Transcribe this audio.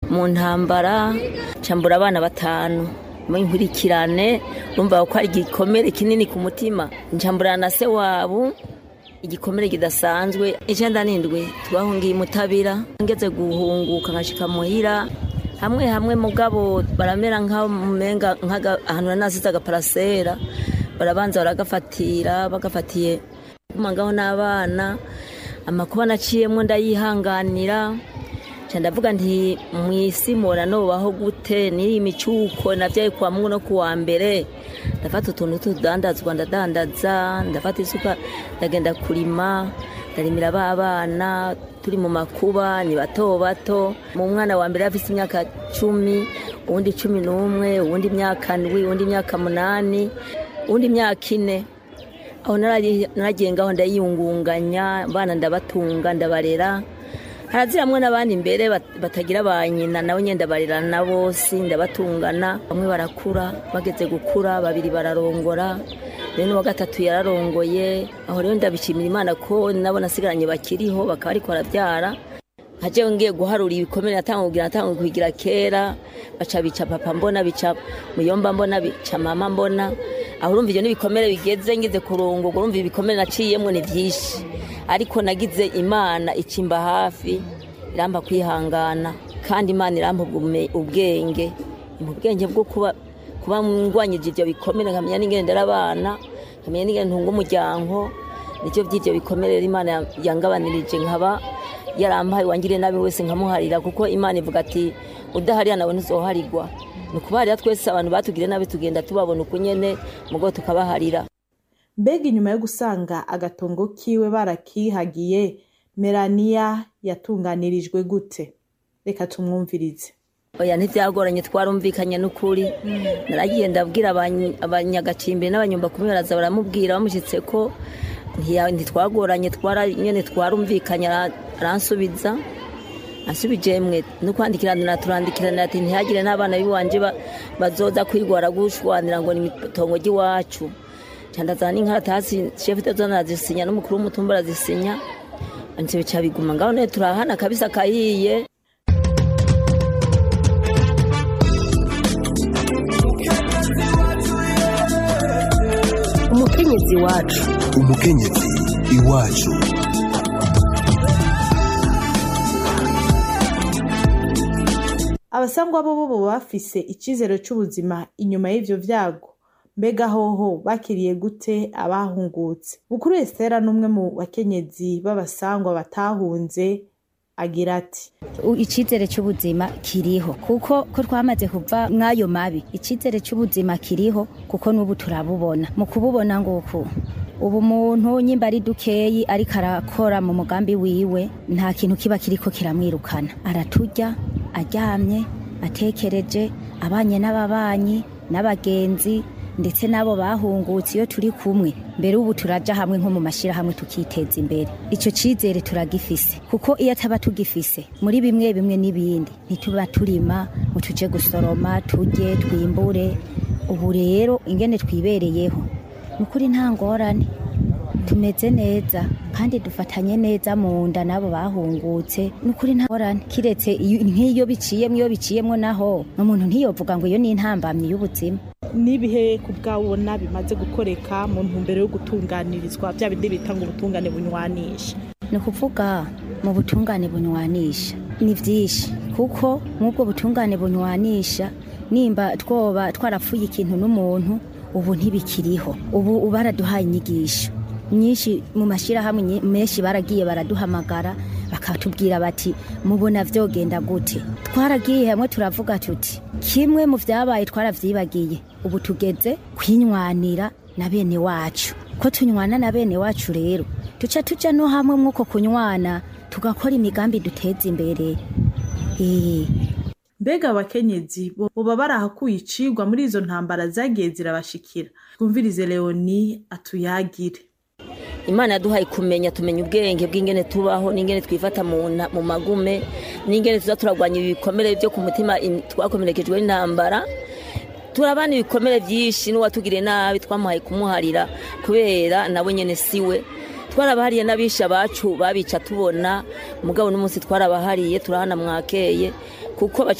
mu ntambara cambura abana batanu inkurikirane urumva ko ari igikomere kinini ku mutima ncambura na se wabo igikomere kidasanzwe icyenda n'indwi twahungiye mutabira ngeze guhunguka nkashika muhira hamwe hamwe mugabo baramera nk'amenga ahantu nasize agaparasera barabanza baragafatira bagafatiye kumangaho n'abana amakuba naciyemo ndayihanganira ndavuga nti mu isi mubona nubaho gute n'iyi micuko nabyaye kuwa mungu no kuwa mbere ndafata utuntu tudandazwa ndadandaza ndafata isuka ndagenda kurima ndarimira ba bana turi mu makuba ni bato bato mu mwana wa mbere afite imyaka cumi uwundi cumi n'umwe uwundi imyaka ndwi uwundi imyaka munani uwundi imyaka ine aho naragiye ngaho ndayiyungunganya abana ndabatunga ndabarera haraziramwe n'abandi imbere batagira ba nyina nabo nyine ndabarera na bose ndabatungana bamwe barakura bageze gukura babiri bararongora rero n'uwa gatatu yararongoye aho rero ndabishimira imana ko nabo nasigaranye bakiriho bakaba ariko barabyara nkaje ngiye guharura ibikomere natanga kugira natanga kugira kera baca bica papa mbona bica muyomba mbona bica mama mbona aho urumva ibyo n'ibikomere bigeze ngize kurungurwa urumva ibikomere naciyemo ni byinshi ariko nagize imana ikimba hafi iramba kwihangana kandi imana iramba ubwenge mu bwenge bwo kuba kuba ngwanyije ibyo bikomere nkamenya n'ingene ndera abana nkamenya n'ingene ntunga umuryango nicyo by'ibyo bikomere imana yangabanirije nkaba yarampaye wangiriye nabi wese nkamuharira kuko imana ivuga ati udaharira nawe ntuzoharirwa ni ukubaharira twese abantu batugiriye nabi tugenda tubabona uko nyene mugo tukabaharira mbega inyuma yo gusanga agatongo kiwe barakihagiye melania yatunganirijwe gute reka tumwumvirize oya ntibyagoranye twarumvikanye n'ukuri naragiye ndabwira abanyagacimbiri n'abanyumba kumi baraza baramubwira bamushyitse ko ntitwagoranye nyine twarumvikanye aransubiza asubije mwe no kwandikirana turandikirana ati ntihagire n'abana b'iwanje bazoza kwigwara gushwanira ngo ni itongo ry'iwacu cyandazana n'inkaratasi shefu tezona arazisinya n'umukuru w'umutumba arazisinya ndetse bica biguma ngaho none turahana kabisa kahiye umukenyezi wacu umukenyezi iwacu abasangwa bo bo bafise icizero c'ubuzima inyuma y'ivyo vyago mbega hoho bakiriye gute abahungutse bukuru esitera n'umwe mu bakenyezi b'abasangwa batahunze agira ati icizere cy'ubuzima kiriho kuko ko twamaze kuva mw'ayo mabi icizere cy'ubuzima kiriho kuko n'ubu turabubona mu kububona nguku ubu muntu nyimba ari dukeyi ariko arakora mu mugambi wiwe nta kintu kiba kiriko kiramwirukana araturya aryamye atekereje abanye n'ababanyi n'abagenzi ndetse n'abo bahungutse iyo turi kumwe mbere ubu turaja hamwe nko mu mashyirahamwe tukiteza imbere icyo cyizere turagifise kuko iyo ataba tugifise muri bimwe bimwe n'ibindi ntituba turima ngo tuje gusoroma tujye twimbure ubu rero ingene twibereyeho ni ukuri nta ngorane tumeze neza kandi dufatanye neza mu nda n'abo bahungutse ni ukuri nta ngorane kiretse nk'iyo biciyemo iyo biciyemo naho umuntu ntiyovuga ngo iyo ni intambamyi y'ubuzima n'ibihe ku bwabona bimaze gukoreka mu ntumbero yo gutunganirizwa bya bindi bita ngo ubutungane bunywanisha ni ukuvuga mu butungane bunywanisha ni byinshi kuko nk'ubwo butungane bunywanisha nimba twoba twarapfuye ikintu n'umuntu ubu ntibikiriho ubu baraduhaye inyigisho nyinshi mu mashyirahamwe menshi baragiye baraduhamagara bakatubwira bati mubona vyogenda gute twaragiye hamwe turavuga tuti kimwe mu vyabaye twaravyibagiye ubu tugeze kwinywanira na bene wacu ko tunywana na bene wacu rero tuca tuja no hamwe mwuko kunywana tugakora imigambi duteza imbere mbega abakenyezi boba barahakuye icigwa muri izo ntambara zagiye zirabashikira twumvirize leoni atuyagire imana yaduhaye kumenya tumenya ubwenge bw'ingene tubaho n'ingene twifata mu magume n'ingene tuza turagwanya ibikomere byo ku mutima twakomerekejwe n'intambara turabana ibikomere byinshi n'uwatugiriye nabi twamuhaye kumuharira kubera nawe nyine siwe twarabahariye n'abisha bacu babica tubona mugabo n'umunsi twarabahariye turahana mwakeye kuko